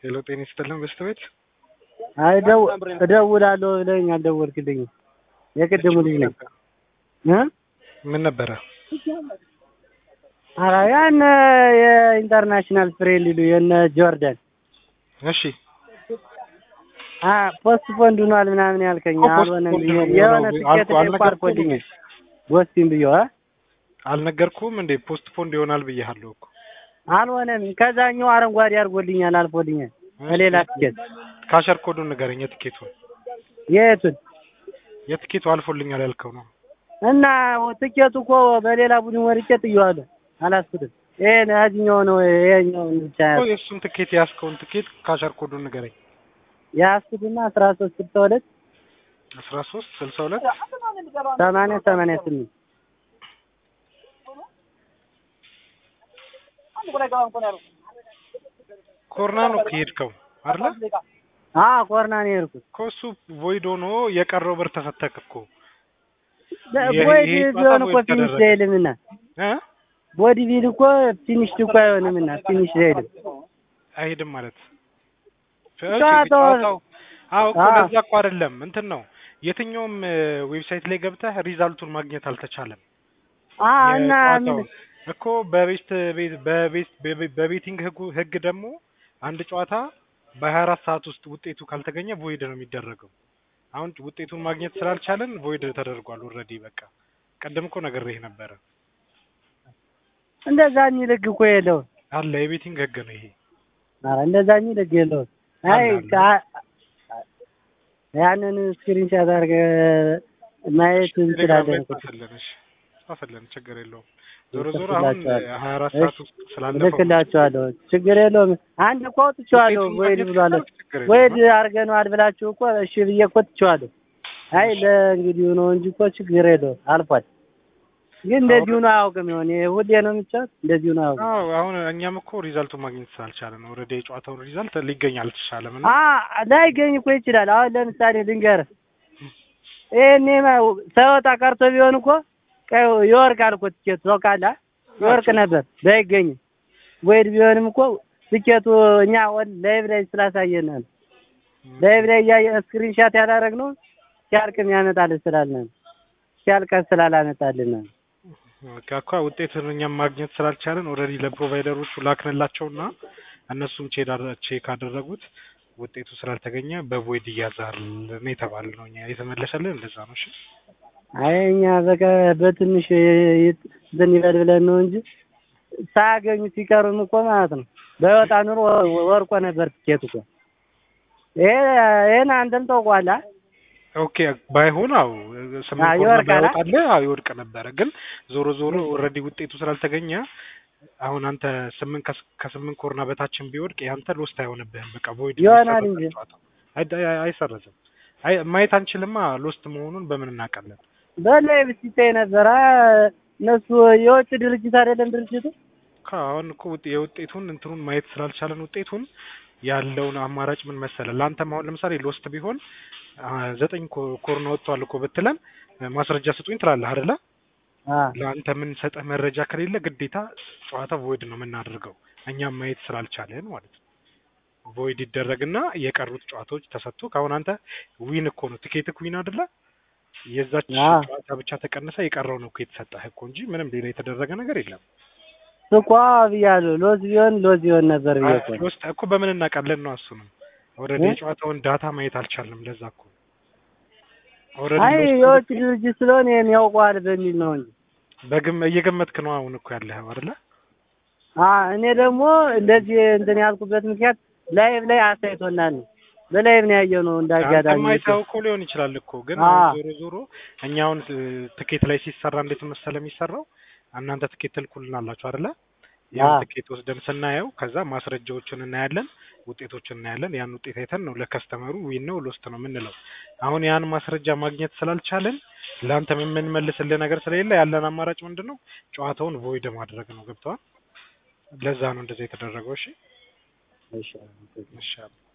ሄሎ ጤና ይስጥልን በስተቤት አይ ደው እደውላለሁ ብለኸኝ አልደወልክልኝም። የቅድሙ ልጅ ነኝ እ ምን ነበረ? ኧረ ያን የኢንተርናሽናል ፍሬ ሊሉ የነ ጆርዳን እሺ አ ፖስት ፖንድ ሆኗል ምናምን ያልከኝ እኮ ፖስት አልሆነም ፖንድ ብዬ ነው የሆነ ነው ትኬት አልኩ- ላይ እኮ አልፎልኝ አልነገርኩህም ጎስቲን ብዬ አ አልነገርኩም እንዴ ፖስት ፖንድ ይሆናል ብዬሃለሁ እኮ አልሆነም ከዛኛው አረንጓዴ አድርጎልኛል አልፎልኛል በሌላ ትኬት ካሸር ኮዱን ንገረኝ የትኬቱን የቱን የትኬቱ አልፎልኛል ያልከው ነው እና ትኬቱ እኮ በሌላ ቡድን ወርቄ ጥዬዋለሁ አላስኩትም ይሄ ያዝኛው ነው ይሄኛውን ብቻ እኮ የእሱን ትኬት የያዝከውን ትኬት ካሸር ኮዱን ንገረኝ ያዝኩትና አስራ ሶስት ስልሳ ሁለት አስራ ሶስት ስልሳ ሁለት ሰማንያ ሰማንያ ስምንት ኮርና ነው ከሄድከው አይደለ አ ኮርና ነው የሄድኩት እኮ እሱ ቮይድ ሆኖ የቀረው ብር ተፈተክ እኮ ይሄ- ቦዲ ይሄ ቢሆን እኮ ጨዋታ ፊኒሽ ተደረገ። አይልምና እ ቦዲ ቢል እኮ ፊኒሽ እኮ አይሆንምና ፊኒሽ አይልም አይሄድም ማለት እሺ፣ ጨዋታው- ጨዋታው አዎ እኮ አዎ። ለዛ እኮ አይደለም እንትን ነው የትኛውም ዌብሳይት ላይ ገብተህ ሪዛልቱን ማግኘት አልተቻለም አ እና ምን የጨዋታውን እኮ በቤስት ቤት በቤስት በቤ- በቤቲንግ ህጉ ህግ ደግሞ አንድ ጨዋታ በሀያ አራት ሰዓት ውስጥ ውጤቱ ካልተገኘ ቮይድ ነው የሚደረገው። አሁን ውጤቱን ማግኘት ስላልቻለን ቮይድ ተደርጓል ኦልሬዲ። በቃ ቀደም እኮ ነግሬህ ነበረ እንደዛ የሚል ህግ እኮ የለውም አለ የቤቲንግ ህግ ነው ይሄ። ኧረ እንደዛ የሚል ህግ የለውም አይ አለ፣ አለ። ከ- ያንን ስክሪንሻት አድርገህ ማየት እንችላለን እኮ ጻፈልን፣ እሺ ጻፈልን፣ ችግር የለውም። ዞሮ ዞሮ አሁን እልክላቸዋለሁ። ሀያ አራት ሰዓት ውስጥ ስላለፈው እልክላቸዋለሁ ችግር የለውም አንድ እኮ አውጥቼዋለሁ ውጤቱን ወይድ ማግኘት ብሏል ከቻልክ ችግር የለውም። ወይድ አድርገነዋል ብላችሁ እኮ እሺ ብዬ እኮ ትቼዋለሁ አይ ለእንግዲህ ነው እንጂ እኮ ችግር የለውም አልፏል ግን እንደዚሁ ነው አያውቅም ይሆን ይሄ ሁሌ ነው የሚጫወት እንደዚሁ ነው አያውቅም አዎ አሁን እኛም እኮ ሪዛልቱን ማግኘት ስላልቻለ ነው። ኦልሬዲ የጨዋታውን ሪዛልት ሊገኝ አልተቻለም እና አ ላይገኝ እኮ ይችላል አሁን ለምሳሌ ልንገርህ ይሄኔ ሳይወጣ ቀርቶ ቢሆን እኮ ቀይ ይወርቃል እኮ ትኬቱ ታውቃለህ ይወርቅ ነበር ባይገኝም ወይድ ቢሆንም እኮ ትኬቱ እኛ ወል- ላይቭ ላይ ስላሳየን ነው ላይቭ ላይ እያየ ስክሪንሻት ያላረግነው ሲያልቅም ያመጣልን ስላልን ነው ሲያልቀን ስላላመጣልን ነው በቃ እኮ ውጤቱን እኛም ማግኘት ስላልቻለን ኦልሬዲ ለፕሮቫይደሮቹ ላክንላቸውና እነሱም ቼክ አደ- ቼክ አደረጉት ውጤቱ ስላልተገኘ በቮይድ እያዛል ነው የተባልነው። እኛ የተመለሰልን እንደዛ ነው። እሺ አይ እኛ በቃ በትንሽ ይት- እንትን ይበል ብለን ነው እንጂ ሳያገኙ ሲቀሩም እኮ ማለት ነው በወጣ ኑሮ ወ- ወርቆ ነበር ትኬቱ እኮ ይሄ ይሄን አንተም ታውቀዋለህ ኦኬ ባይሆን አው ስምንት አዎ፣ ኮርና ይወርቃል። ባይወጣልህ አዎ ይወድቅ ነበረ። ግን ዞሮ ዞሮ ኦልሬዲ ውጤቱ ስላልተገኘ አሁን አንተ ስምንት ከስ- ከስምንት ኮርና በታችን ቢወድቅ ያንተ ሎስት አይሆንብህም። በቃ ቮይድ ይሆናል እንጂ። አይሰረዝም። አይ ማየት አንችልማ ሎስት መሆኑን በምን እናውቃለን? በላይ ብትታይ ነበር አ እነሱ የውጭ ድርጅት አይደለም ድርጅቱ አሁን እኮ ውጤ- የውጤቱን እንትኑን ማየት ስላልቻለን ውጤቱን ያለውን አማራጭ ምን መሰለ፣ ለአንተም አሁን ለምሳሌ ሎስት ቢሆን አ፣ ዘጠኝ ኮ- ኮርና ወጥቷል እኮ ብትለን ማስረጃ ስጡኝ ትላለህ አይደለ? አ ለአንተ የምንሰጠህ መረጃ ከሌለ ግዴታ ጨዋታ ቮይድ ነው የምናደርገው እኛም ማየት ስላልቻለን ማለት ነው። ቮይድ ይደረግና የቀሩት ጨዋታዎች ተሰጥቶ ከአሁን አንተ ዊን እኮ ነው ቲኬትክ ዊን አይደለ? የዛች አዎ። ጨዋታ ብቻ ተቀንሳ የቀረው ነው እኮ የተሰጠህ እኮ እንጂ ምንም ሌላ የተደረገ ነገር የለም። ስኳ ብያለሁ ሎዝ ቢሆን ሎዝ ቢሆን ነበር ብዬ እኮ ነው። ውስጥ እኮ በምን እናውቃለን ነው እሱንም ኦልሬዲ እ? የጨዋታውን ዳታ ማየት አልቻልንም። ለዛ እኮ አይ ኦልሬዲ የውጭ ድርጅት ስለሆነ ይሄን ያውቀዋል በሚል ነው እንጂ በግም እየገመትክ ነው አሁን እኮ ያለህ አይደለ? አ እኔ ደግሞ እንደዚህ እንትን ያልኩበት ምክንያት ላይቭ ላይ አሳይቶናል ነው በላይቭ ነው ያየው ነው እንዳጋጣሚ ማይታው እኮ ሊሆን ይችላል እኮ ግን አ አሁን ዞሮ ዞሮ እኛ አሁን እ፣ ትኬት ላይ ሲሰራ እንዴት መሰለ የሚሰራው እናንተ ትኬት ትልኩልናላችሁ አይደለ? ያን አ ትኬት ወስደን ስናየው ከዛ ማስረጃዎችን እናያለን፣ ውጤቶችን እናያለን። ያን ውጤት አይተን ነው ለከስተመሩ ዊን ነው ሎስት ነው የምንለው። አሁን ያን ማስረጃ ማግኘት ስላልቻለን ለአንተ የምንመልስልህ ነገር ስለሌለ ያለን አማራጭ ምንድን ነው? ጨዋታውን ቮይድ ማድረግ ነው። ገብተዋል? ለዛ ነው እንደዛ የተደረገው። እሺ እሺ ይሻላል።